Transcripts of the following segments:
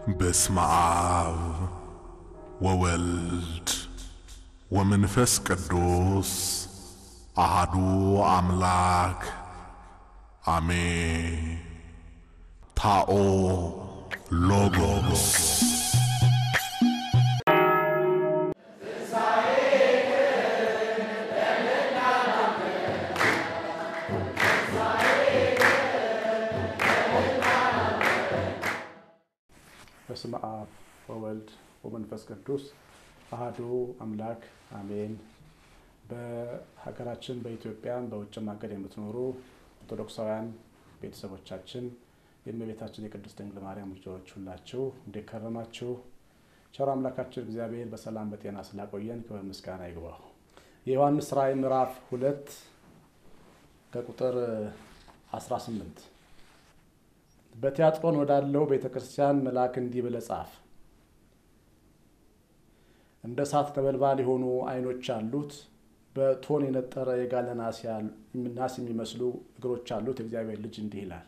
በስመ አብ ወወልድ ወመንፈስ ቅዱስ አሃዱ አምላክ አሜን። ታኦ ሎጎስ በስመ አብ ወወልድ ወመንፈስ ቅዱስ አሃዱ አምላክ አሜን። በሀገራችን በኢትዮጵያም በውጭም ሀገር የምትኖሩ ኦርቶዶክሳውያን ቤተሰቦቻችን የእመቤታችን የቅድስት ድንግል ማርያም ልጆች ሁላችሁ እንዴት ከረማችሁ? ቸር አምላካችን እግዚአብሔር በሰላም በጤና ስላቆየን ክብር ምስጋና ይግባው። የዮሐንስ ራእይ ምዕራፍ ሁለት ከቁጥር 18 በቲያጥሮን ወዳለው ቤተ ክርስቲያን መልአክ እንዲህ ብለህ ጻፍ። እንደ እሳት ነበልባል የሆኑ ዓይኖች አሉት፣ በእቶን የነጠረ የጋለ ናስ የሚመስሉ እግሮች አሉት። የእግዚአብሔር ልጅ እንዲህ ይላል፣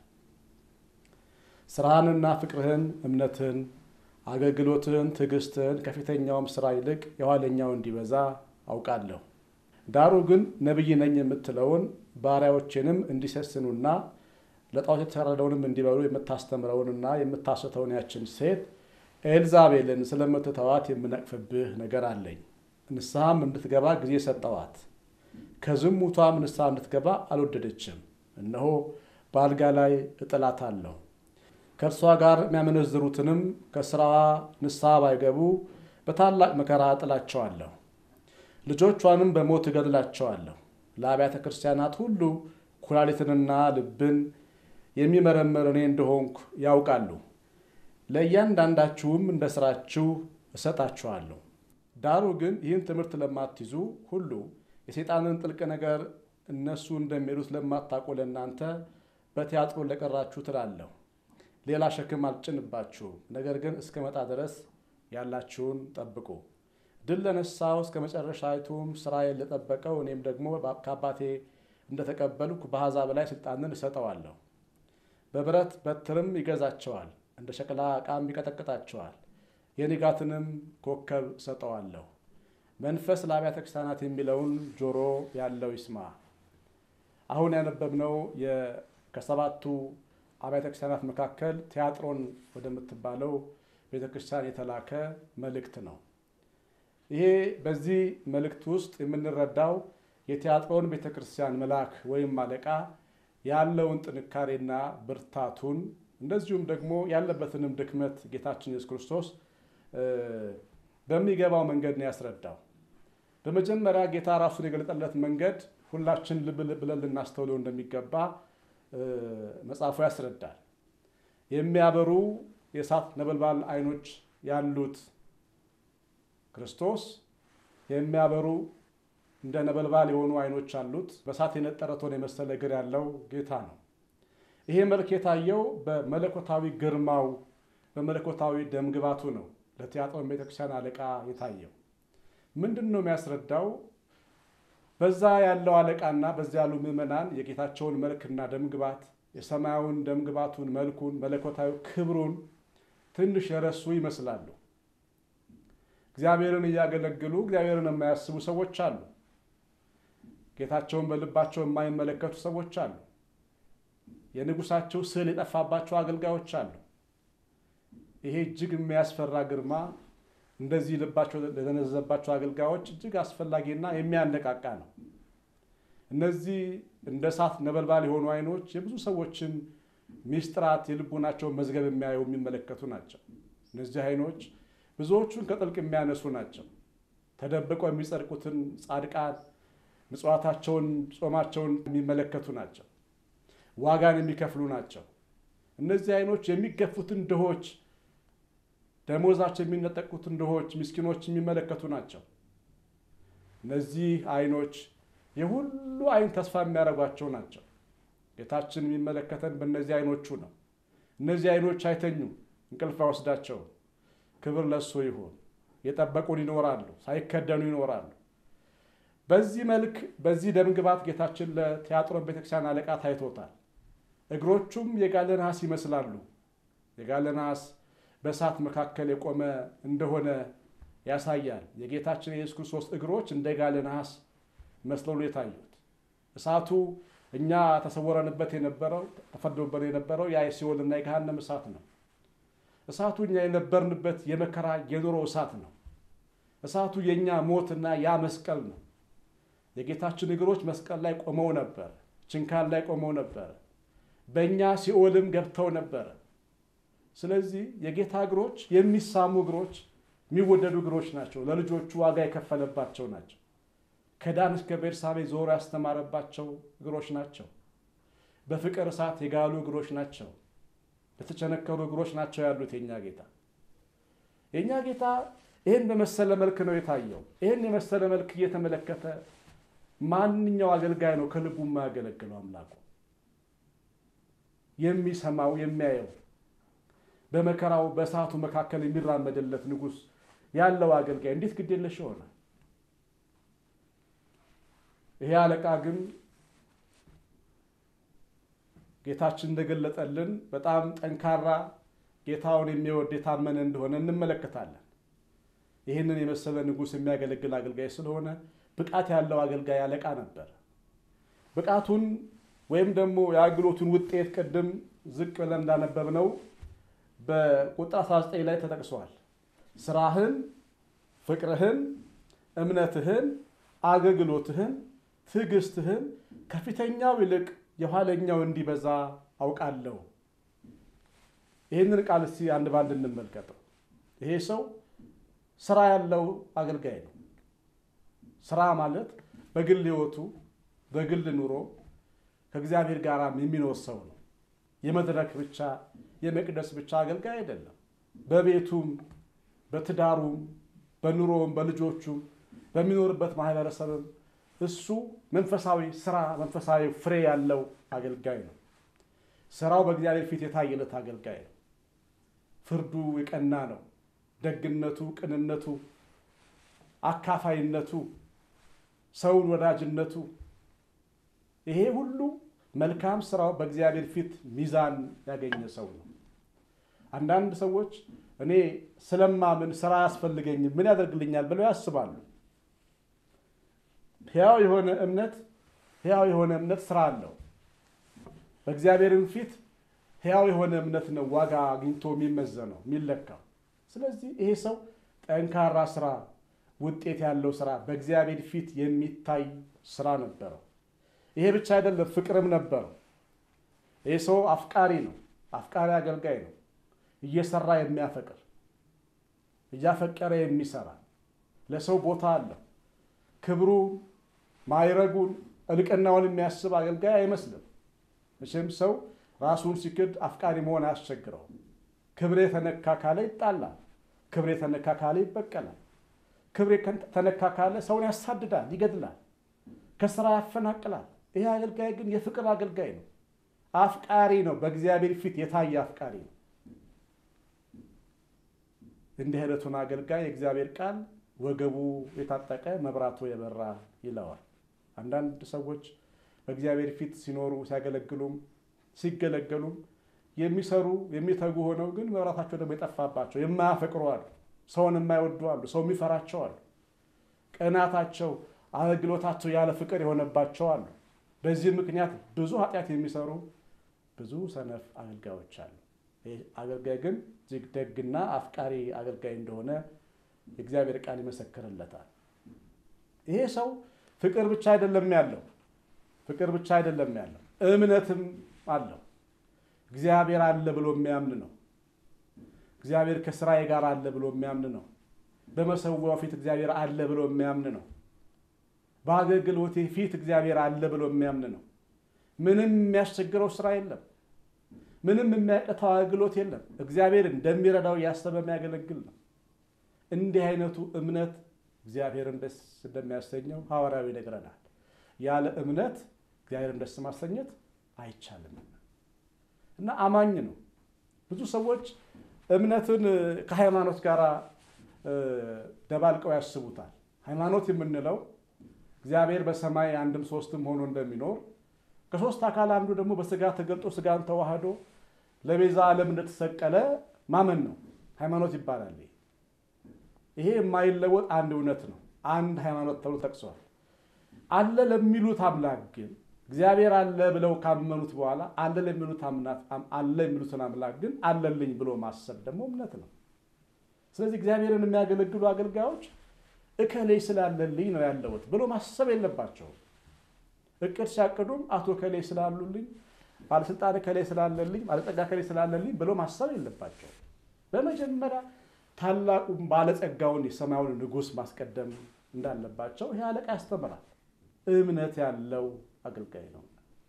ስራህንና ፍቅርህን፣ እምነትህን፣ አገልግሎትህን፣ ትዕግስትህን ከፊተኛውም ስራ ይልቅ የኋለኛው እንዲበዛ አውቃለሁ። ዳሩ ግን ነቢይ ነኝ የምትለውን ባሪያዎቼንም እንዲሰስኑና ለጣዖት የተሰረደውንም እንዲበሉ የምታስተምረውንና የምታስተውን ያችን ሴት ኤልዛቤልን ስለምትተዋት የምነቅፍብህ ነገር አለኝ። ንስሐም እንድትገባ ጊዜ ሰጠዋት፣ ከዝሙቷም ንስሐ እንድትገባ አልወደደችም። እነሆ በአልጋ ላይ እጥላታለሁ፣ ከእርሷ ጋር የሚያመነዝሩትንም ከስራዋ ንስሐ ባይገቡ በታላቅ መከራ እጥላቸዋለሁ፣ ልጆቿንም በሞት እገድላቸዋለሁ። ለአብያተ ክርስቲያናት ሁሉ ኩላሊትንና ልብን የሚመረምር እኔ እንደሆንኩ ያውቃሉ። ለእያንዳንዳችሁም እንደ ስራችሁ እሰጣችኋለሁ። ዳሩ ግን ይህን ትምህርት ለማትይዙ ሁሉ የሰይጣንን ጥልቅ ነገር እነሱ እንደሚሄዱት ለማታውቁ ለእናንተ በቲያጥሮ ለቀራችሁ ትላለሁ። ሌላ ሸክም አልጭንባችሁም። ነገር ግን እስከ መጣ ድረስ ያላችሁን ጠብቁ። ድል ለነሳው እስከ መጨረሻይቱም ስራዬን ለጠበቀው እኔም ደግሞ ከአባቴ እንደተቀበልኩ በአሕዛብ ላይ ስልጣንን እሰጠዋለሁ። በብረት በትርም ይገዛቸዋል፣ እንደ ሸክላ ዕቃም ይቀጠቅጣቸዋል። የንጋትንም ኮከብ እሰጠዋለሁ። መንፈስ ለአብያተ ክርስቲያናት የሚለውን ጆሮ ያለው ይስማ። አሁን ያነበብነው ከሰባቱ አብያተ ክርስቲያናት መካከል ቲያጥሮን ወደምትባለው ቤተ ክርስቲያን የተላከ መልእክት ነው። ይሄ በዚህ መልእክት ውስጥ የምንረዳው የቲያጥሮን ቤተ ክርስቲያን መልአክ ወይም አለቃ ያለውን ጥንካሬና ብርታቱን እንደዚሁም ደግሞ ያለበትንም ድክመት ጌታችን ኢየሱስ ክርስቶስ በሚገባው መንገድ ነው ያስረዳው። በመጀመሪያ ጌታ ራሱን የገለጠለት መንገድ ሁላችን ልብ ብለን ልናስተውለው እንደሚገባ መጽሐፉ ያስረዳል። የሚያበሩ የእሳት ነበልባል ዓይኖች ያሉት ክርስቶስ የሚያበሩ እንደ ነበልባል የሆኑ ዓይኖች አሉት። በእሳት የነጠረ እቶን የመሰለ እግር ያለው ጌታ ነው። ይሄ መልክ የታየው በመለኮታዊ ግርማው በመለኮታዊ ደምግባቱ ነው። ለቲያጥሮን ቤተክርስቲያን አለቃ የታየው ምንድን ነው የሚያስረዳው? በዛ ያለው አለቃና በዚያ ያሉ ምዕመናን የጌታቸውን መልክና ደምግባት የሰማያዊውን ደምግባቱን፣ መልኩን፣ መለኮታዊ ክብሩን ትንሽ የረሱ ይመስላሉ። እግዚአብሔርን እያገለግሉ እግዚአብሔርን የማያስቡ ሰዎች አሉ። ጌታቸውን በልባቸው የማይመለከቱ ሰዎች አሉ። የንጉሳቸው ስዕል የጠፋባቸው አገልጋዮች አሉ። ይሄ እጅግ የሚያስፈራ ግርማ እንደዚህ ልባቸው ለተነዘዘባቸው አገልጋዮች እጅግ አስፈላጊና የሚያነቃቃ ነው። እነዚህ እንደ እሳት ነበልባል የሆኑ ዓይኖች የብዙ ሰዎችን ሚስጥራት የልቡናቸውን መዝገብ የሚያዩ የሚመለከቱ ናቸው። እነዚህ ዓይኖች ብዙዎቹን ከጥልቅ የሚያነሱ ናቸው። ተደብቀው የሚጸድቁትን ጻድቃን ምጽዋታቸውን፣ ጾማቸውን የሚመለከቱ ናቸው። ዋጋን የሚከፍሉ ናቸው። እነዚህ ዓይኖች የሚገፉትን ድሆች፣ ደሞዛቸው የሚነጠቁትን ድሆች፣ ምስኪኖች የሚመለከቱ ናቸው። እነዚህ ዓይኖች የሁሉ ዓይን ተስፋ የሚያደርጓቸው ናቸው። ጌታችን የሚመለከተን በእነዚህ ዓይኖቹ ነው። እነዚህ ዓይኖች አይተኙም፣ እንቅልፍ አይወስዳቸውም። ክብር ለእሱ ይሁን። የጠበቁን ይኖራሉ፣ ሳይከደኑ ይኖራሉ። በዚህ መልክ በዚህ ደምግባት ጌታችን ለቲያጥሮን ቤተክርስቲያን አለቃ ታይቶታል። እግሮቹም የጋለ ነሐስ ይመስላሉ። የጋለ ነሐስ በእሳት መካከል የቆመ እንደሆነ ያሳያል። የጌታችን የኢየሱስ ክርስቶስ እግሮች እንደ ጋለ ነሐስ መስለው የታዩት እሳቱ እኛ ተሰወረንበት የነበረው ተፈርዶበት የነበረው ያ የሲኦልና የገሃነም እሳት ነው። እሳቱ እኛ የነበርንበት የመከራ የኑሮ እሳት ነው። እሳቱ የእኛ ሞትና ያ መስቀል ነው። የጌታችን እግሮች መስቀል ላይ ቆመው ነበር፣ ችንካል ላይ ቆመው ነበር፣ በእኛ ሲኦልም ገብተው ነበረ። ስለዚህ የጌታ እግሮች የሚሳሙ እግሮች፣ የሚወደዱ እግሮች ናቸው። ለልጆቹ ዋጋ የከፈለባቸው ናቸው። ከዳን እስከ ቤርሳቤ ዞሮ ያስተማረባቸው እግሮች ናቸው። በፍቅር እሳት የጋሉ እግሮች ናቸው። የተቸነከሩ እግሮች ናቸው ያሉት የእኛ ጌታ። የእኛ ጌታ ይህን በመሰለ መልክ ነው የታየው። ይህን የመሰለ መልክ እየተመለከተ ማንኛው አገልጋይ ነው ከልቡ የማያገለግለው አምላኩ የሚሰማው የሚያየው በመከራው በእሳቱ መካከል የሚራመድለት ንጉሥ ያለው አገልጋይ እንዴት ግዴለሽ ሆነ? ይሄ አለቃ ግን ጌታችን እንደገለጠልን በጣም ጠንካራ ጌታውን የሚወድ የታመነ እንደሆነ እንመለከታለን። ይህንን የመሰለ ንጉሥ የሚያገለግል አገልጋይ ስለሆነ ብቃት ያለው አገልጋይ አለቃ ነበር። ብቃቱን ወይም ደግሞ የአገልግሎቱን ውጤት ቅድም ዝቅ ብለን እንዳነበብነው በቁጥር 19 ላይ ተጠቅሷል። ስራህን፣ ፍቅርህን፣ እምነትህን፣ አገልግሎትህን፣ ትዕግስትህን ከፊተኛው ይልቅ የኋለኛው እንዲበዛ አውቃለሁ። ይህንን ቃል እስቲ አንድ ባንድ እንመልከተው። ይሄ ሰው ስራ ያለው አገልጋይ ነው። ስራ ማለት በግል ሕይወቱ በግል ኑሮ ከእግዚአብሔር ጋር የሚኖር ሰው ነው። የመድረክ ብቻ የመቅደስ ብቻ አገልጋይ አይደለም። በቤቱም በትዳሩም በኑሮውም በልጆቹም በሚኖርበት ማህበረሰብም እሱ መንፈሳዊ ስራ መንፈሳዊ ፍሬ ያለው አገልጋይ ነው። ስራው በእግዚአብሔር ፊት የታየለት አገልጋይ ነው። ፍርዱ የቀና ነው። ደግነቱ፣ ቅንነቱ፣ አካፋይነቱ፣ ሰውን ወዳጅነቱ ይሄ ሁሉ መልካም ስራው በእግዚአብሔር ፊት ሚዛን ያገኘ ሰው ነው። አንዳንድ ሰዎች እኔ ስለማምን ስራ አያስፈልገኝም ምን ያደርግልኛል ብለው ያስባሉ። ሕያው የሆነ እምነት ሕያው የሆነ እምነት ስራ አለው። በእግዚአብሔርም ፊት ሕያው የሆነ እምነት ነው ዋጋ አግኝቶ የሚመዘነው የሚለካው። ስለዚህ ይሄ ሰው ጠንካራ ስራ፣ ውጤት ያለው ስራ፣ በእግዚአብሔር ፊት የሚታይ ስራ ነበረው። ይሄ ብቻ አይደለም፣ ፍቅርም ነበረው። ይህ ሰው አፍቃሪ ነው። አፍቃሪ አገልጋይ ነው። እየሰራ የሚያፈቅር እያፈቀረ የሚሰራ ለሰው ቦታ አለው። ክብሩን፣ ማይረጉን፣ እልቅናውን የሚያስብ አገልጋይ አይመስልም። መቼም ሰው ራሱን ሲክድ አፍቃሪ መሆን አያስቸግረው። ክብሬ ተነካ ካለ ይጣላል። ክብሬ ተነካ ካለ ይበቀላል። ክብሬ ተነካ ካለ ሰውን ያሳድዳል፣ ይገድላል፣ ከስራ ያፈናቅላል። ይህ አገልጋይ ግን የፍቅር አገልጋይ ነው። አፍቃሪ ነው። በእግዚአብሔር ፊት የታየ አፍቃሪ ነው። እንዲህ አይነቱን አገልጋይ የእግዚአብሔር ቃል ወገቡ የታጠቀ መብራቱ የበራ ይለዋል። አንዳንድ ሰዎች በእግዚአብሔር ፊት ሲኖሩ ሲያገለግሉም ሲገለገሉም የሚሰሩ የሚተጉ ሆነው ግን መብራታቸው ደግሞ የጠፋባቸው የማያፈቅሩ አሉ። ሰውን የማይወዱ አሉ። ሰው የሚፈራቸው አሉ። ቅናታቸው፣ አገልግሎታቸው ያለ ፍቅር የሆነባቸው አሉ። በዚህ ምክንያት ብዙ ኃጢአት የሚሰሩ ብዙ ሰነፍ አገልጋዮች አሉ። ይህ አገልጋይ ግን እጅግ ደግና አፍቃሪ አገልጋይ እንደሆነ የእግዚአብሔር ቃል ይመሰክርለታል። ይሄ ሰው ፍቅር ብቻ አይደለም ያለው ፍቅር ብቻ አይደለም ያለው እምነትም አለው። እግዚአብሔር አለ ብሎ የሚያምን ነው። እግዚአብሔር ከስራዬ ጋር አለ ብሎ የሚያምን ነው። በመሰዊያው ፊት እግዚአብሔር አለ ብሎ የሚያምን ነው። በአገልግሎቴ ፊት እግዚአብሔር አለ ብሎ የሚያምን ነው። ምንም የሚያስቸግረው ስራ የለም። ምንም የሚያቅተው አገልግሎት የለም። እግዚአብሔር እንደሚረዳው እያሰበ የሚያገለግል ነው። እንዲህ አይነቱ እምነት እግዚአብሔርን ደስ እንደሚያሰኘው ሐዋርያው ይነግረናል። ያለ እምነት እግዚአብሔርን ደስ ማሰኘት አይቻልም እና አማኝ ነው። ብዙ ሰዎች እምነትን ከሃይማኖት ጋር ደባልቀው ያስቡታል። ሃይማኖት የምንለው እግዚአብሔር በሰማይ አንድም ሶስትም ሆኖ እንደሚኖር ከሶስት አካል አንዱ ደግሞ በስጋ ተገልጦ ስጋን ተዋህዶ ለቤዛ ዓለም እንደተሰቀለ ማመን ነው። ሃይማኖት ይባላል። ይሄ የማይለወጥ አንድ እውነት ነው። አንድ ሃይማኖት ተብሎ ጠቅሷል። አለ ለሚሉት አምላክ ግን እግዚአብሔር አለ ብለው ካመኑት በኋላ አለ ለሚሉት አለ የሚሉትን አምላክ ግን አለልኝ ብሎ ማሰብ ደግሞ እምነት ነው። ስለዚህ እግዚአብሔርን የሚያገለግሉ አገልጋዮች እከሌ ስላለልኝ ነው ያለሁት ብሎ ማሰብ የለባቸውም። እቅድ ሲያቅዱም አቶ ከሌ ስላሉልኝ፣ ባለስልጣን ከሌ ስላለልኝ፣ ባለጸጋ ከሌ ስላለልኝ ብሎ ማሰብ የለባቸውም። በመጀመሪያ ታላቁን ባለጸጋውን የሰማዩን ንጉሥ ማስቀደም እንዳለባቸው ይህ አለቃ ያስተምራል። እምነት ያለው አገልጋይ ነው።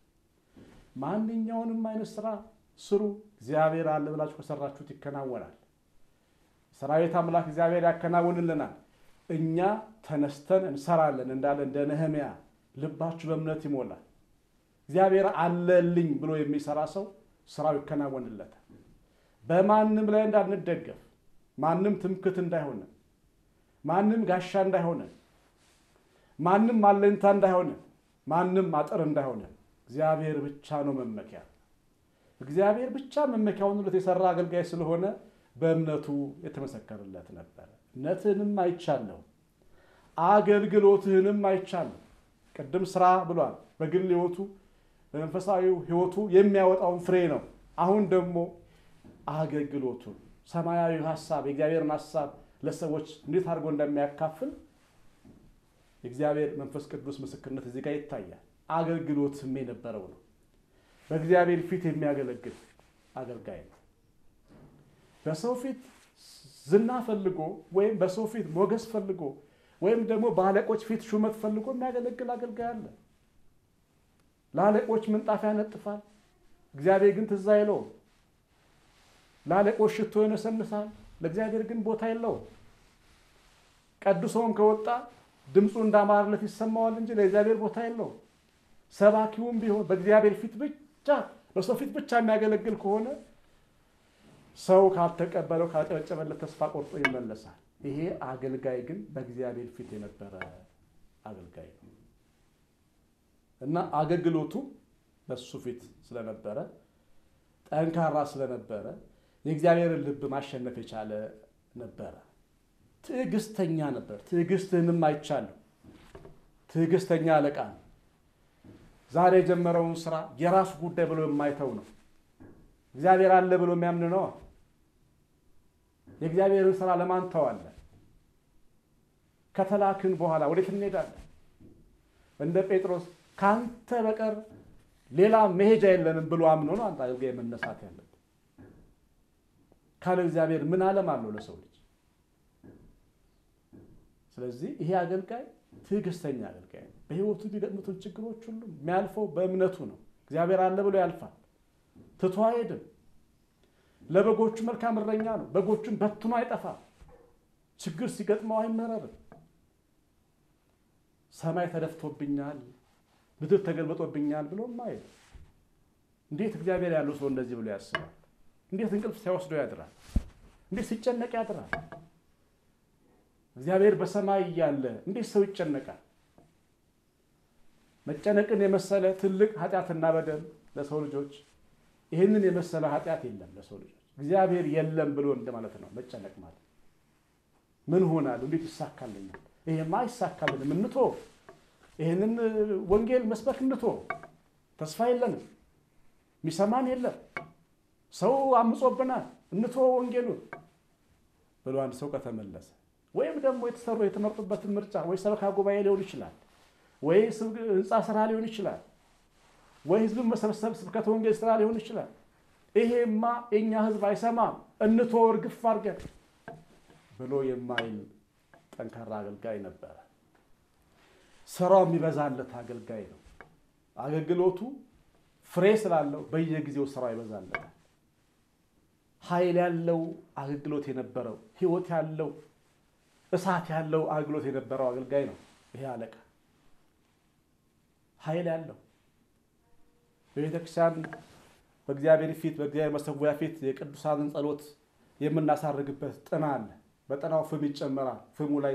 ማንኛውንም አይነት ስራ ስሩ፣ እግዚአብሔር አለ ብላችሁ ከሰራችሁት ይከናወናል። ሰራዊት አምላክ እግዚአብሔር ያከናውንልናል። እኛ ተነስተን እንሰራለን እንዳለ እንደ ነህምያ ልባችሁ በእምነት ይሞላል። እግዚአብሔር አለልኝ ብሎ የሚሰራ ሰው ስራው ይከናወንለታል። በማንም ላይ እንዳንደገፍ፣ ማንም ትምክት እንዳይሆነ፣ ማንም ጋሻ እንዳይሆነ፣ ማንም አለኝታ እንዳይሆነ፣ ማንም አጥር እንዳይሆነ እግዚአብሔር ብቻ ነው መመኪያ። እግዚአብሔር ብቻ መመኪያ ሆኖለት የሰራ አገልጋይ ስለሆነ በእምነቱ የተመሰከረለት ነበረ። እምነትህንም አይቻለሁ፣ አገልግሎትህንም አይቻለሁ። ቅድም ስራ ብሏል። በግል ህይወቱ በመንፈሳዊ ህይወቱ የሚያወጣውን ፍሬ ነው። አሁን ደግሞ አገልግሎቱን ሰማያዊ ሀሳብ የእግዚአብሔርን ሀሳብ ለሰዎች እንዴት አድርጎ እንደሚያካፍል የእግዚአብሔር መንፈስ ቅዱስ ምስክርነት እዚህ ጋር ይታያል። አገልግሎትም የነበረው ነው። በእግዚአብሔር ፊት የሚያገለግል አገልጋይ ነው። በሰው ፊት ዝና ፈልጎ ወይም በሰው ፊት ሞገስ ፈልጎ ወይም ደግሞ በአለቆች ፊት ሹመት ፈልጎ የሚያገለግል አገልጋይ አለ። ለአለቆች ምንጣፍ ያነጥፋል፣ እግዚአብሔር ግን ትዝ አይለውም። ለአለቆች ሽቶ ይነሰንሳል፣ ለእግዚአብሔር ግን ቦታ የለውም። ቀድሶም ከወጣ ድምፁ እንዳማረለት ይሰማዋል እንጂ ለእግዚአብሔር ቦታ የለውም። ሰባኪውም ቢሆን በእግዚአብሔር ፊት ብቻ በሰው ፊት ብቻ የሚያገለግል ከሆነ ሰው ካልተቀበለው ካልጨበጨበለት ተስፋ ቆርጦ ይመለሳል። ይሄ አገልጋይ ግን በእግዚአብሔር ፊት የነበረ አገልጋይ ነው እና አገልግሎቱ በሱ ፊት ስለነበረ ጠንካራ ስለነበረ የእግዚአብሔርን ልብ ማሸነፍ የቻለ ነበረ። ትዕግስተኛ ነበር። ትዕግስትህንም አይቻለሁ። ትዕግስተኛ አለቃ ነው። ዛሬ የጀመረውን ስራ የራሱ ጉዳይ ብሎ የማይተው ነው። እግዚአብሔር አለ ብሎ የሚያምን ነው። የእግዚአብሔርን ስራ ለማን ተዋለን? ከተላክን በኋላ ወዴት እንሄዳለን? እንደ ጴጥሮስ ከአንተ በቀር ሌላ መሄጃ የለንም ብሎ አምኖ ነው አንተ አገልጋይ መነሳት ያለብን። ካለ እግዚአብሔር ምን ዓለም አለው ለሰው ልጅ? ስለዚህ ይሄ አገልጋይ ትዕግስተኛ አገልጋይ ነው። በህይወቱ የሚገጥሙትን ችግሮች ሁሉ የሚያልፈው በእምነቱ ነው። እግዚአብሔር አለ ብሎ ያልፋል። ትቶ አይሄድም። ለበጎቹ መልካም እረኛ ነው። በጎቹን በትኖ አይጠፋም። ችግር ሲገጥመው አይመረርም። ሰማይ ተደፍቶብኛል፣ ምድር ተገልበጦብኛል ብሎ ማየት። እንዴት እግዚአብሔር ያለው ሰው እንደዚህ ብሎ ያስባል? እንዴት እንቅልፍ ሲያወስዶ ያድራል? እንዴት ሲጨነቅ ያድራል? እግዚአብሔር በሰማይ እያለ እንዴት ሰው ይጨነቃል? መጨነቅን የመሰለ ትልቅ ኃጢአትና በደል ለሰው ልጆች ይህንን የመሰለ ኃጢአት የለም ለሰው ልጆች። እግዚአብሔር የለም ብሎ እንደማለት ነው መጨነቅ ማለት። ምን ሆናል? እንዴት ይሳካልኛል? ይሄማ አይሳካልንም፣ እንቶ ይህንን ወንጌል መስበክ እንቶ ተስፋ የለንም፣ የሚሰማን የለም፣ ሰው አምጾብናል፣ እንቶ ወንጌሉን ብሎ አንድ ሰው ከተመለሰ ወይም ደግሞ የተሰሩ የተመረጡበትን ምርጫ ወይ ሰበካ ጉባኤ ሊሆን ይችላል፣ ወይ ህንፃ ስራ ሊሆን ይችላል ወይ ህዝብን መሰብሰብ ስብከተ ወንጌል ስራ ሊሆን ይችላል። ይሄማ የእኛ ህዝብ አይሰማም እንቶ እርግፍ አድርገን ብሎ የማይል ጠንካራ አገልጋይ ነበረ። ስራው የሚበዛለት አገልጋይ ነው። አገልግሎቱ ፍሬ ስላለው በየጊዜው ስራው ይበዛለታል። ኃይል ያለው አገልግሎት የነበረው ህይወት ያለው እሳት ያለው አገልግሎት የነበረው አገልጋይ ነው ይሄ አለቃ ኃይል ያለው በቤተ ክርስቲያን በእግዚአብሔር ፊት በእግዚአብሔር መሰዊያ ፊት የቅዱሳንን ጸሎት የምናሳርግበት ጥና አለ። በጥናው ፍም ይጨመራል። ፍሙ ላይ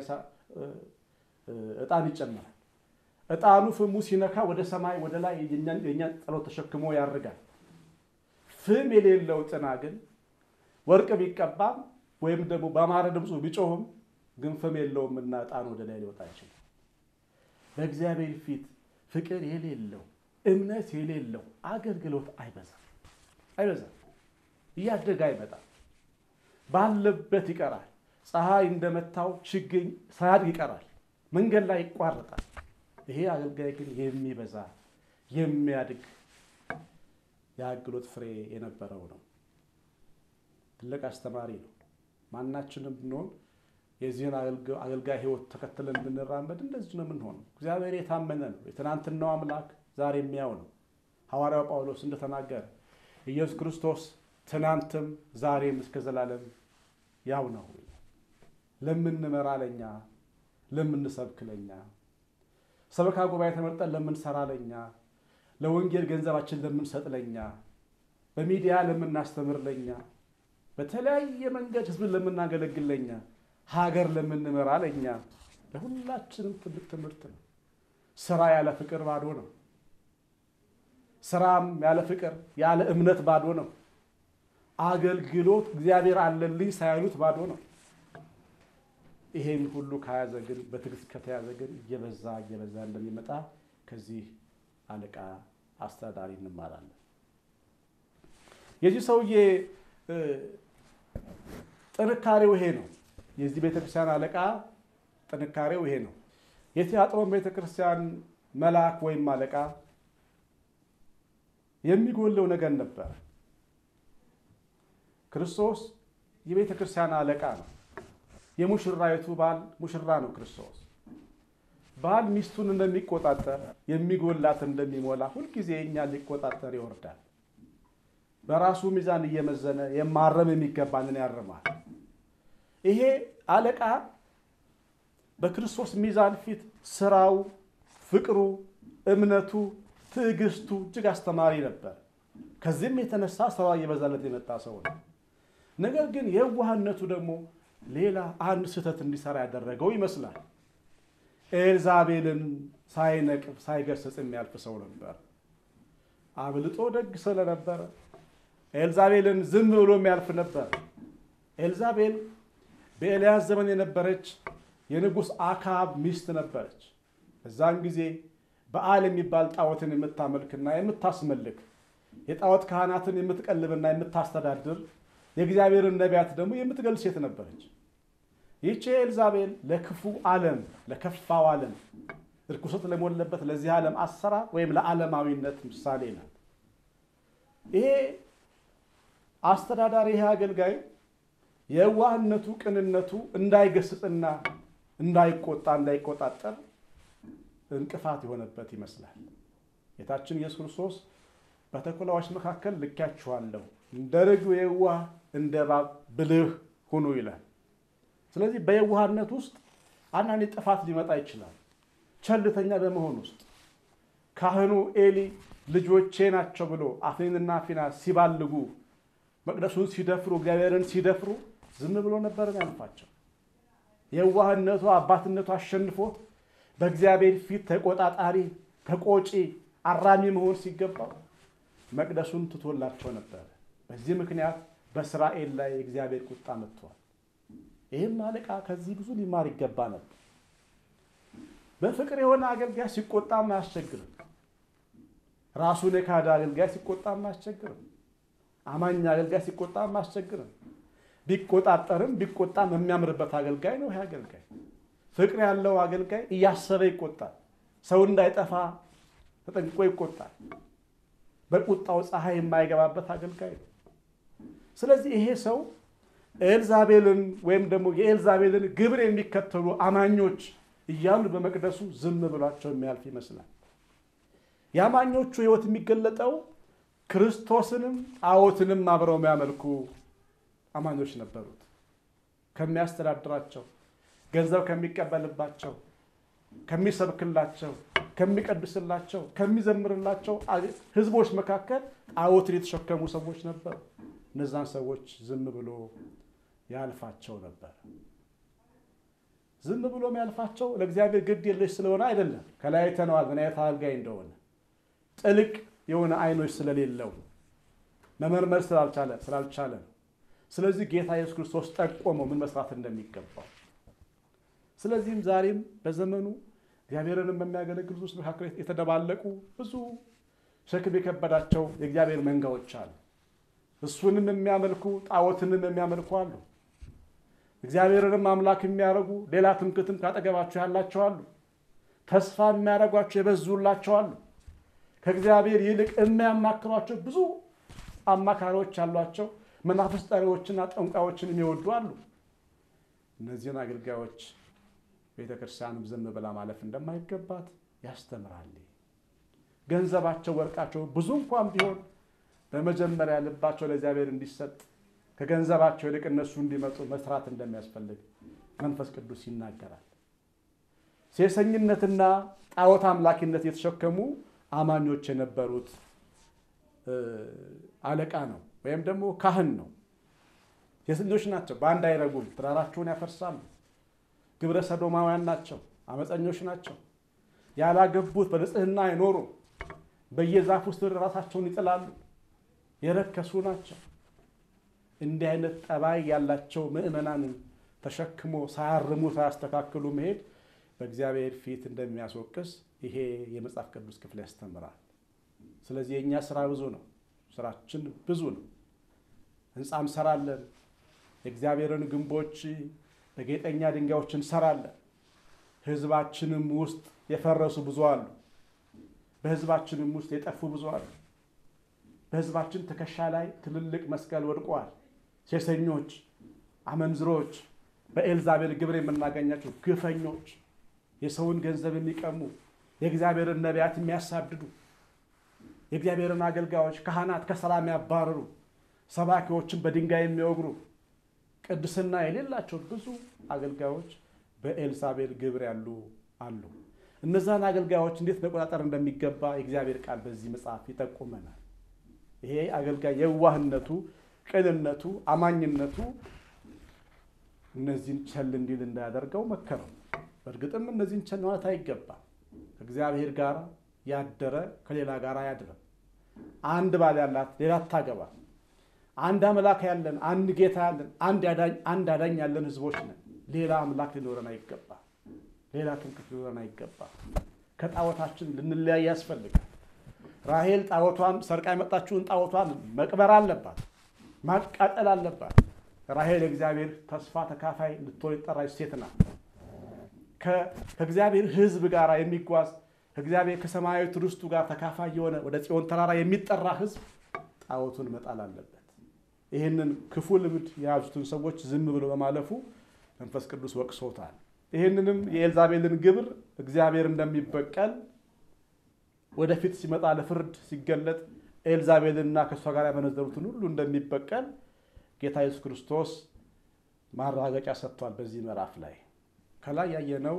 እጣን ይጨመራል። እጣኑ ፍሙ ሲነካ ወደ ሰማይ ወደ ላይ የእኛን ጸሎት ተሸክሞ ያርጋል። ፍም የሌለው ጥና ግን ወርቅ ቢቀባም ወይም ደግሞ በአማረ ድምፁ ቢጮህም ግን ፍም የለውም እና ዕጣን ወደ ላይ ሊወጣ አይችልም። በእግዚአብሔር ፊት ፍቅር የሌለው እምነት የሌለው አገልግሎት አይበዛም አይበዛም። እያደገ አይመጣም። ባለበት ይቀራል። ፀሐይ እንደመታው ችግኝ ሳያድግ ይቀራል። መንገድ ላይ ይቋረጣል። ይሄ አገልጋይ ግን የሚበዛ የሚያድግ የአገልግሎት ፍሬ የነበረው ነው። ትልቅ አስተማሪ ነው። ማናችንም ብንሆን የዚህን አገልጋይ ሕይወት ተከትለን ብንራመድ እንደዚህ ነው የምንሆነው። እግዚአብሔር የታመነ ነው። የትናንትናው አምላክ ዛሬ የሚያው ነው። ሐዋርያው ጳውሎስ እንደተናገረ ኢየሱስ ክርስቶስ ትናንትም ዛሬም እስከ ዘላለም ያው ነው። ለምንመራ ለኛ፣ ለምንሰብክ ለኛ፣ ሰበካ ጉባኤ ተመርጠን ለምንሰራ ለኛ፣ ለወንጌል ገንዘባችን ለምንሰጥ ለኛ፣ በሚዲያ ለምናስተምር ለኛ፣ በተለያየ መንገድ ህዝብን ለምናገለግል ለኛ፣ ሀገር ለምንመራ ለኛ፣ ለሁላችንም ትልቅ ትምህርት ነው። ስራ ያለ ፍቅር ባዶ ነው። ስራም ያለ ፍቅር ያለ እምነት ባዶ ነው። አገልግሎት እግዚአብሔር አለልኝ ሳያሉት ባዶ ነው። ይሄን ሁሉ ከያዘ ግን በትዕግስት ከተያዘ ግን እየበዛ እየበዛ እንደሚመጣ ከዚህ አለቃ አስተዳዳሪ እንማራለን። የዚህ ሰውዬ ጥንካሬው ይሄ ነው። የዚህ ቤተክርስቲያን አለቃ ጥንካሬው ይሄ ነው። የቲያጥሮን ቤተክርስቲያን መልአክ ወይም አለቃ የሚጎለው ነገር ነበር። ክርስቶስ የቤተ ክርስቲያን አለቃ ነው። የሙሽራይቱ ባል ሙሽራ ነው ክርስቶስ። ባል ሚስቱን እንደሚቆጣጠር የሚጎላት እንደሚሞላ ሁልጊዜ እኛ ሊቆጣጠር ይወርዳል። በራሱ ሚዛን እየመዘነ የማረም የሚገባንን ያርማል። ይሄ አለቃ በክርስቶስ ሚዛን ፊት ስራው፣ ፍቅሩ፣ እምነቱ፣ ትዕግስቱ እጅግ አስተማሪ ነበር። ከዚህም የተነሳ ስራ እየበዛለት የመጣ ሰው ነው። ነገር ግን የዋህነቱ ደግሞ ሌላ አንድ ስህተት እንዲሰራ ያደረገው ይመስላል። ኤልዛቤልን ሳይነቅፍ ሳይገስጽ የሚያልፍ ሰው ነበር። አብልጦ ደግ ስለነበረ ኤልዛቤልን ዝም ብሎ የሚያልፍ ነበር። ኤልዛቤል በኤልያስ ዘመን የነበረች የንጉሥ አካብ ሚስት ነበረች። በዛን ጊዜ በዓል የሚባል ጣዖትን የምታመልክና የምታስመልክ የጣዖት ካህናትን የምትቀልብና የምታስተዳድር የእግዚአብሔርን ነቢያት ደግሞ የምትገል ሴት ነበረች። ይህች ኤልዛቤል ለክፉ ዓለም ለከፋው ዓለም እርኩሰት ለሞለበት ለዚህ ዓለም አሰራር ወይም ለዓለማዊነት ምሳሌ ናት። ይሄ አስተዳዳሪ ይሄ አገልጋይ የዋህነቱ ቅንነቱ እንዳይገስጽና እንዳይቆጣ እንዳይቆጣጠር እንቅፋት የሆነበት ይመስላል። ጌታችን ኢየሱስ ክርስቶስ በተኩላዎች መካከል ልኬያችኋለሁ፣ እንደ ርግብ የዋህ እንደ እባብ ብልህ ሁኑ ይላል። ስለዚህ በየዋህነት ውስጥ አንዳንድ ጥፋት ሊመጣ ይችላል። ቸልተኛ በመሆን ውስጥ ካህኑ ኤሊ ልጆቼ ናቸው ብሎ አፍኒንና ፊናስ ሲባልጉ መቅደሱን ሲደፍሩ እግዚአብሔርን ሲደፍሩ ዝም ብሎ ነበርን ያልፋቸው። የዋህነቱ አባትነቱ አሸንፎት በእግዚአብሔር ፊት ተቆጣጣሪ፣ ተቆጪ፣ አራሚ መሆን ሲገባው መቅደሱን ትቶላቸው ነበር። በዚህ ምክንያት በእስራኤል ላይ የእግዚአብሔር ቁጣ መጥቷል። ይህም አለቃ ከዚህ ብዙ ሊማር ይገባ ነበር። በፍቅር የሆነ አገልጋይ ሲቆጣም አያስቸግርም። ራሱን የካደ አገልጋይ ሲቆጣም አያስቸግርም። አማኝ አገልጋይ ሲቆጣም አያስቸግርም። ቢቆጣጠርም ቢቆጣም የሚያምርበት አገልጋይ ነው። ይህ አገልጋይ ፍቅር ያለው አገልጋይ እያሰበ ይቆጣል። ሰው እንዳይጠፋ ተጠንቅቆ ይቆጣል። በቁጣው ፀሐይ የማይገባበት አገልጋይ ነው። ስለዚህ ይሄ ሰው ኤልዛቤልን ወይም ደግሞ የኤልዛቤልን ግብር የሚከተሉ አማኞች እያሉ በመቅደሱ ዝም ብሏቸው የሚያልፍ ይመስላል። የአማኞቹ ሕይወት የሚገለጠው ክርስቶስንም ጣዖትንም አብረው የሚያመልኩ አማኞች ነበሩት። ከሚያስተዳድራቸው፣ ገንዘብ ከሚቀበልባቸው፣ ከሚሰብክላቸው፣ ከሚቀድስላቸው፣ ከሚዘምርላቸው ሕዝቦች መካከል ጣዖትን የተሸከሙ ሰዎች ነበሩ። እነዛን ሰዎች ዝም ብሎ ያልፋቸው ነበር። ዝም ብሎ የሚያልፋቸው ለእግዚአብሔር ግድ የለሽ ስለሆነ አይደለም። ከላይ አይተነዋል ምን አይነት አገልጋይ እንደሆነ። ጥልቅ የሆነ አይኖች ስለሌለው መመርመር ስላልቻለ ስላልቻለ ስለዚህ ጌታ ኢየሱስ ክርስቶስ ጠቆመው ምን መስራት እንደሚገባው። ስለዚህም ዛሬም በዘመኑ እግዚአብሔርንም በሚያገለግሉ ውስጥ መካከል የተደባለቁ ብዙ ሸክም የከበዳቸው የእግዚአብሔር መንጋዎች አሉ። እሱንም የሚያመልኩ ጣዖትንም የሚያመልኩ አሉ። እግዚአብሔርንም አምላክ የሚያደርጉ ሌላ ትምክትም ካጠገባቸው ያላቸው አሉ። ተስፋ የሚያደርጓቸው የበዙላቸው አሉ። ከእግዚአብሔር ይልቅ የሚያማክሯቸው ብዙ አማካሪዎች ያሏቸው መናፍስት ጠሪዎችና ጠንቋዮችን የሚወዱ አሉ። እነዚህን አገልጋዮች ቤተ ክርስቲያንም ዝም ብላ ማለፍ እንደማይገባት ያስተምራል። ገንዘባቸው፣ ወርቃቸው ብዙ እንኳን ቢሆን በመጀመሪያ ልባቸው ለእግዚአብሔር እንዲሰጥ ከገንዘባቸው ይልቅ እነሱ እንዲመጡ መስራት እንደሚያስፈልግ መንፈስ ቅዱስ ይናገራል። ሴሰኝነትና ጣዖት አምላኪነት የተሸከሙ አማኞች የነበሩት አለቃ ነው ወይም ደግሞ ካህን ነው። ሴት ልጆች ናቸው። በአንድ አይረጉም። ትዳራቸውን ያፈርሳሉ። ግብረ ሰዶማውያን ናቸው። አመፀኞች ናቸው። ያላገቡት በንጽህና አይኖሩም። በየዛፍ ውስጥ ራሳቸውን ይጥላሉ። የረከሱ ናቸው። እንዲህ አይነት ጠባይ ያላቸው ምዕመናንን ተሸክሞ ሳያርሙ ሳያስተካክሉ መሄድ በእግዚአብሔር ፊት እንደሚያስወቅስ ይሄ የመጽሐፍ ቅዱስ ክፍል ያስተምራል። ስለዚህ የእኛ ስራ ብዙ ነው። ስራችን ብዙ ነው። ህንፃ እንሰራለን። የእግዚአብሔርን ግንቦች በጌጠኛ ድንጋዮች እንሰራለን። ህዝባችንም ውስጥ የፈረሱ ብዙ አሉ። በህዝባችንም ውስጥ የጠፉ ብዙ አሉ። በህዝባችን ትከሻ ላይ ትልልቅ መስቀል ወድቀዋል። ሴሰኞች፣ አመንዝሮች፣ በኤልዛቤል ግብር የምናገኛቸው ግፈኞች፣ የሰውን ገንዘብ የሚቀሙ የእግዚአብሔርን ነቢያት የሚያሳድዱ የእግዚአብሔርን አገልጋዮች ካህናት ከስራ የሚያባርሩ ሰባኪዎችን በድንጋይ የሚወግሩ ቅድስና የሌላቸው ብዙ አገልጋዮች በኤልሳቤል ግብር ያሉ አሉ። እነዛን አገልጋዮች እንዴት መቆጣጠር እንደሚገባ የእግዚአብሔር ቃል በዚህ መጽሐፍ ይጠቁመናል። ይሄ አገልጋይ የዋህነቱ፣ ቅንነቱ፣ አማኝነቱ እነዚህን ቸል እንዲል እንዳያደርገው መከረው። በእርግጥም እነዚህን ቸል ማለት አይገባም። ከእግዚአብሔር ጋር ያደረ ከሌላ ጋር አያድርም። አንድ ባል ያላት ሌላ አታገባ። አንድ አምላክ ያለን፣ አንድ ጌታ ያለን፣ አንድ አዳኝ ያለን ህዝቦች ነን። ሌላ አምላክ ሊኖረን አይገባ። ሌላ ትምክህት ሊኖረን አይገባ። ከጣዖታችን ልንለያይ ያስፈልጋል። ራሄል ጣዖቷን ሰርቃ የመጣችውን ጣዖቷን መቅበር አለባት፣ ማቃጠል አለባት። ራሄል የእግዚአብሔር ተስፋ ተካፋይ ልትሆን የጠራች ሴት ናት። ከእግዚአብሔር ህዝብ ጋር የሚጓዝ ከእግዚአብሔር ከሰማያዊ ርስቱ ጋር ተካፋይ የሆነ ወደ ጽዮን ተራራ የሚጠራ ህዝብ ጣዖቱን መጣል አለበት። ይህንን ክፉ ልምድ የያዙትን ሰዎች ዝም ብሎ በማለፉ መንፈስ ቅዱስ ወቅሶታል። ይህንንም የኤልዛቤልን ግብር እግዚአብሔር እንደሚበቀል ወደፊት ሲመጣ ለፍርድ ሲገለጥ ኤልዛቤልና ከእሷ ጋር ያመነዘሩትን ሁሉ እንደሚበቀል ጌታ ኢየሱስ ክርስቶስ ማረጋገጫ ሰጥቷል። በዚህ ምዕራፍ ላይ ከላይ ያየነው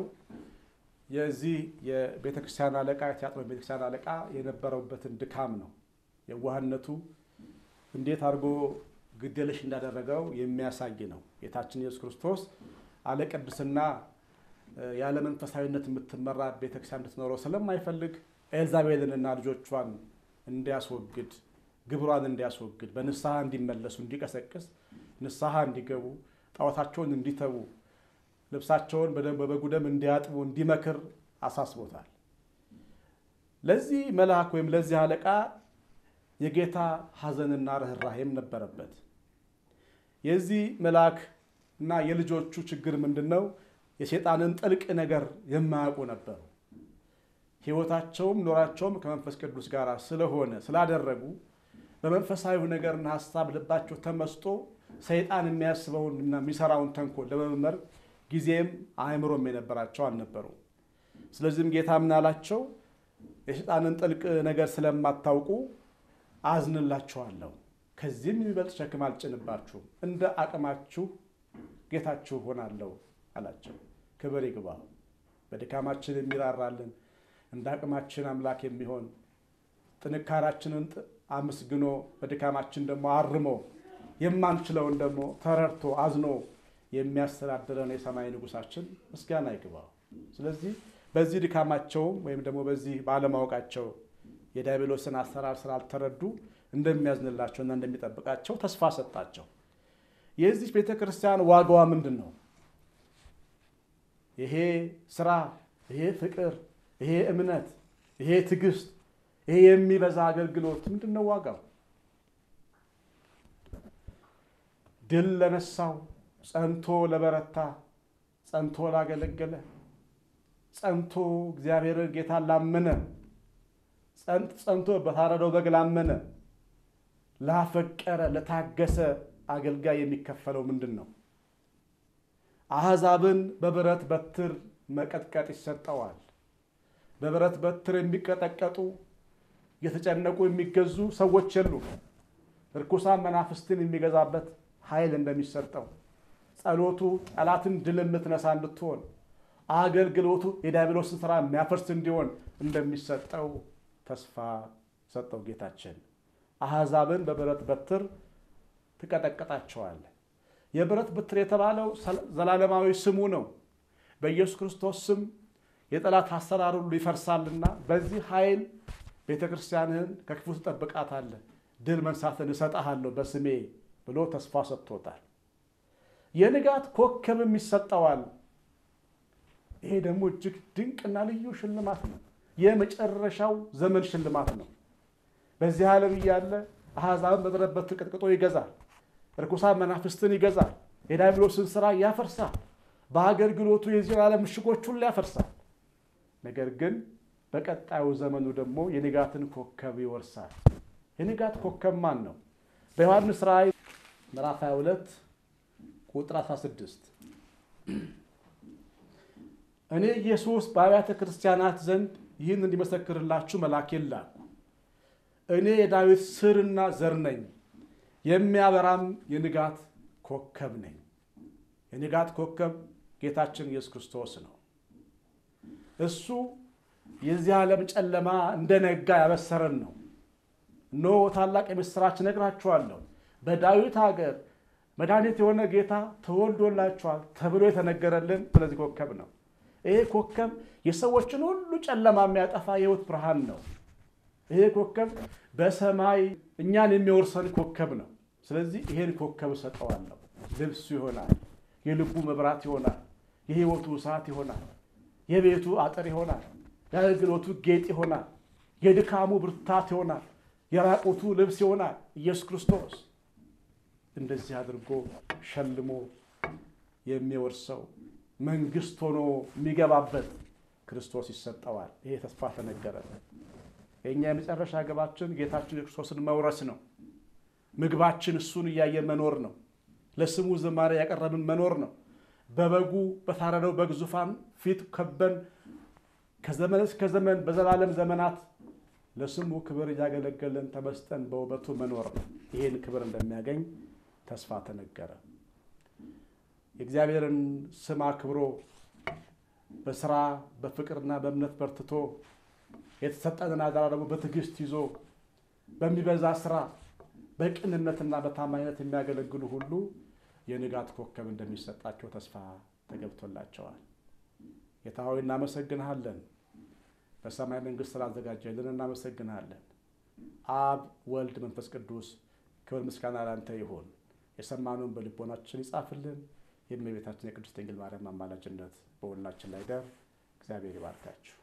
የዚህ የቤተክርስቲያን አለቃ የቲያጥሮ ቤተክርስቲያን አለቃ የነበረበትን ድካም ነው። የዋህነቱ እንዴት አድርጎ ግዴለሽ እንዳደረገው የሚያሳይ ነው። ጌታችን ኢየሱስ ክርስቶስ አለ ቅድስና ያለ መንፈሳዊነት የምትመራ ቤተክርስቲያን እንድትኖረው ስለማይፈልግ ኤልዛቤልንና ልጆቿን እንዲያስወግድ ግብሯን እንዲያስወግድ በንስሐ እንዲመለሱ እንዲቀሰቅስ ንስሐ እንዲገቡ ጣዖታቸውን እንዲተዉ ልብሳቸውን በበጉ ደም እንዲያጥቡ እንዲመክር አሳስቦታል። ለዚህ መልአክ ወይም ለዚህ አለቃ የጌታ ሐዘንና ርኅራሄም ነበረበት። የዚህ መልአክ እና የልጆቹ ችግር ምንድን ነው? የሴጣንን ጥልቅ ነገር የማያውቁ ነበሩ። ሕይወታቸውም ኖራቸውም ከመንፈስ ቅዱስ ጋር ስለሆነ ስላደረጉ በመንፈሳዊ ነገርና ሀሳብ ልባቸው ተመስጦ ሰይጣን የሚያስበውንና የሚሰራውን ተንኮል ለመመርመር ጊዜም አእምሮም የነበራቸው አልነበሩም። ስለዚህም ጌታ ምን አላቸው? የሰይጣንን ጥልቅ ነገር ስለማታውቁ አዝንላችኋለሁ፣ ከዚህም የሚበልጥ ሸክም አልጭንባችሁም፣ እንደ አቅማችሁ ጌታችሁ ሆናለሁ አላቸው። ክብር ይግባው። በድካማችን የሚራራልን እንደ አቅማችን አምላክ የሚሆን ጥንካሬያችንን አመስግኖ በድካማችን ደግሞ አርሞ የማንችለውን ደግሞ ተረድቶ አዝኖ የሚያስተዳድረን የሰማይ ንጉሳችን ምስጋና ይግባው። ስለዚህ በዚህ ድካማቸውም ወይም ደግሞ በዚህ ባለማወቃቸው የዲያብሎስን አሰራር ስላልተረዱ እንደሚያዝንላቸውና እንደሚጠብቃቸው ተስፋ ሰጣቸው። የዚህ ቤተ ክርስቲያን ዋጋዋ ምንድን ነው? ይሄ ስራ፣ ይሄ ፍቅር፣ ይሄ እምነት፣ ይሄ ትዕግስት፣ ይሄ የሚበዛ አገልግሎት ምንድን ነው ዋጋው? ድል ለነሳው፣ ጸንቶ ለበረታ፣ ጸንቶ ላገለገለ፣ ጸንቶ እግዚአብሔርን ጌታ ላመነ፣ ጸንቶ በታረደው በግ ላመነ፣ ላፈቀረ፣ ለታገሰ አገልጋይ የሚከፈለው ምንድን ነው? አሕዛብን በብረት በትር መቀጥቀጥ ይሰጠዋል። በብረት በትር የሚቀጠቀጡ የተጨነቁ የሚገዙ ሰዎች የሉም። ርኩሳን መናፍስትን የሚገዛበት ኃይል እንደሚሰጠው ጸሎቱ ጠላትን ድል የምትነሳ እንድትሆን አገልግሎቱ የዲያብሎስን ስራ የሚያፈርስ እንዲሆን እንደሚሰጠው ተስፋ ሰጠው ጌታችን። አሕዛብን በብረት በትር ትቀጠቅጣቸዋል። የብረት በትር የተባለው ዘላለማዊ ስሙ ነው። በኢየሱስ ክርስቶስ ስም የጠላት አሰራር ሁሉ ይፈርሳልና በዚህ ኃይል ቤተ ክርስቲያንህን ከክፉ ትጠብቃታለህ፣ ድል መንሳትን እሰጥሃለሁ በስሜ ብሎ ተስፋ ሰጥቶታል። የንጋት ኮከብም ይሰጠዋል። ይሄ ደግሞ እጅግ ድንቅና ልዩ ሽልማት ነው። የመጨረሻው ዘመን ሽልማት ነው። በዚህ ዓለም እያለ አሕዛብን በብረት በትር ቀጥቅጦ ይገዛል። ርኩሳን መናፍስትን ይገዛል። የዲያብሎስን ስራ ያፈርሳል። በአገልግሎቱ የዚህ ዓለም ምሽጎች ሁሉ ያፈርሳል። ነገር ግን በቀጣዩ ዘመኑ ደግሞ የንጋትን ኮከብ ይወርሳል። የንጋት ኮከብ ማን ነው? በዮሐንስ ራእይ ምዕራፍ 22 ቁጥር 16 እኔ ኢየሱስ በአብያተ ክርስቲያናት ዘንድ ይህን እንዲመሰክርላችሁ መልአኬን ላኩ። እኔ የዳዊት ስርና ዘር ነኝ፣ የሚያበራም የንጋት ኮከብ ነኝ። የንጋት ኮከብ ጌታችን ኢየሱስ ክርስቶስ ነው። እሱ የዚህ ዓለም ጨለማ እንደነጋ ያበሰረን ነው። እነሆ ታላቅ የምሥራች እነግራችኋለሁ፣ በዳዊት ሀገር መድኃኒት የሆነ ጌታ ተወልዶላችኋል ተብሎ የተነገረልን ስለዚህ ኮከብ ነው። ይሄ ኮከብ የሰዎችን ሁሉ ጨለማ የሚያጠፋ የሕይወት ብርሃን ነው። ይሄ ኮከብ በሰማይ እኛን የሚወርሰን ኮከብ ነው። ስለዚህ ይሄን ኮከብ እሰጠዋለሁ። ልብሱ ይሆናል፣ የልቡ መብራት ይሆናል፣ የሕይወቱ እሳት ይሆናል፣ የቤቱ አጥር ይሆናል፣ የአገልግሎቱ ጌጥ ይሆናል፣ የድካሙ ብርታት ይሆናል፣ የራቁቱ ልብስ ይሆናል። ኢየሱስ ክርስቶስ እንደዚህ አድርጎ ሸልሞ የሚወርሰው መንግስት ሆኖ የሚገባበት ክርስቶስ ይሰጠዋል። ይሄ ተስፋ ተነገረ። የእኛ የመጨረሻ ግባችን ጌታችን የክርስቶስን መውረስ ነው። ምግባችን እሱን እያየ መኖር ነው። ለስሙ ዝማሬ ያቀረብን መኖር ነው። በበጉ በታረደው በግ ዙፋን ፊት ከበን ከዘመን እስከ ዘመን በዘላለም ዘመናት ለስሙ ክብር እያገለገለን ተመስጠን በውበቱ መኖር ነው። ይህን ክብር እንደሚያገኝ ተስፋ ተነገረ። የእግዚአብሔርን ስም አክብሮ በስራ በፍቅርና በእምነት በርትቶ የተሰጠንን አደራ ደግሞ በትዕግስት ይዞ በሚበዛ ስራ በቅንነትና በታማኝነት የሚያገለግሉ ሁሉ የንጋት ኮከብ እንደሚሰጣቸው ተስፋ ተገብቶላቸዋል። ጌታ ሆይ እናመሰግንሃለን። በሰማይ መንግስት ስላዘጋጀልን እናመሰግንሃለን። አብ፣ ወልድ፣ መንፈስ ቅዱስ ክብር ምስጋና ላንተ ይሁን። የሰማነውን በልቦናችን ይጻፍልን። የእመቤታችን የቅድስት ድንግል ማርያም አማላጅነት በሁላችን ላይ ደር። እግዚአብሔር ይባርካችሁ።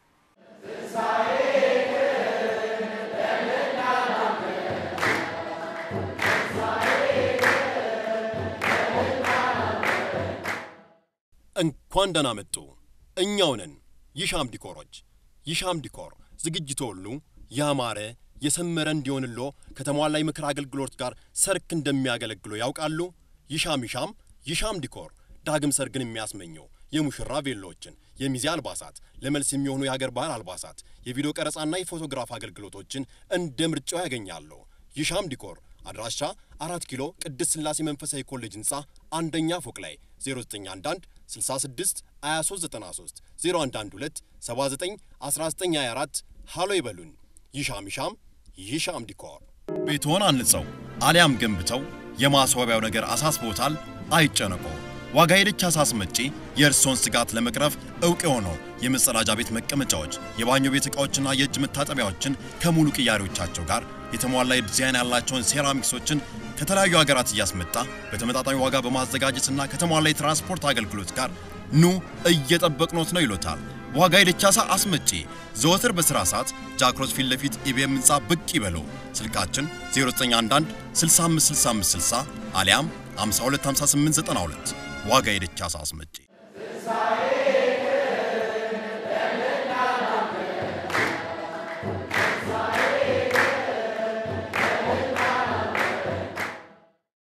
እንኳን ደህና መጡ። እኛው ነን ይሻም ዲኮሮች። ይሻም ዲኮር ዝግጅቶ ሁሉ ያማረ የሰመረ እንዲሆንሎ ከተሟላ የምክር አገልግሎት ጋር ሰርክ እንደሚያገለግሎ ያውቃሉ? ይሻም ይሻም ይሻም ዲኮር ዳግም ሰርግን የሚያስመኘው የሙሽራ ቬሎዎችን፣ የሚዜ አልባሳት፣ ለመልስ የሚሆኑ የሀገር ባህል አልባሳት፣ የቪዲዮ ቀረጻና የፎቶግራፍ አገልግሎቶችን እንደ ምርጫው ያገኛሉ። ይሻም ዲኮር አድራሻ አራት ኪሎ ቅድስት ሥላሴ መንፈሳዊ ኮሌጅ ህንፃ አንደኛ ፎቅ ላይ 0911 66 2393 0112 79 1924 ሃሎ ይበሉን። ይሻም ይሻም ይሻም ዲኮር ቤትዎን አንጸው አሊያም ገንብተው የማስዋቢያው ነገር አሳስቦታል? አይጨነቁ። ዋጋ ሄደች አሳስመጪ የእርስዎን ስጋት ለመቅረፍ እውቅ የሆነው የመጸዳጃ ቤት መቀመጫዎች፣ የባኞ ቤት ዕቃዎችና የእጅ መታጠቢያዎችን ከሙሉ ቅያሬዎቻቸው ጋር የተሟላ ዲዛይን ያላቸውን ሴራሚክሶችን ከተለያዩ ሀገራት እያስመጣ በተመጣጣኝ ዋጋ በማዘጋጀትና ከተሟላ የትራንስፖርት አገልግሎት ጋር ኑ እየጠበቅኖት ነው ይሎታል። ዋጋ የደቻሳ አስመጪ ዘወትር በሥራ ሰዓት ጃክሮስ ፊት ለፊት ኢቢኤም ሕንፃ ብቅ ይበለው። ስልካችን 0911 656560 አሊያም 525892 ዋጋ የደቻሳ አስመጪ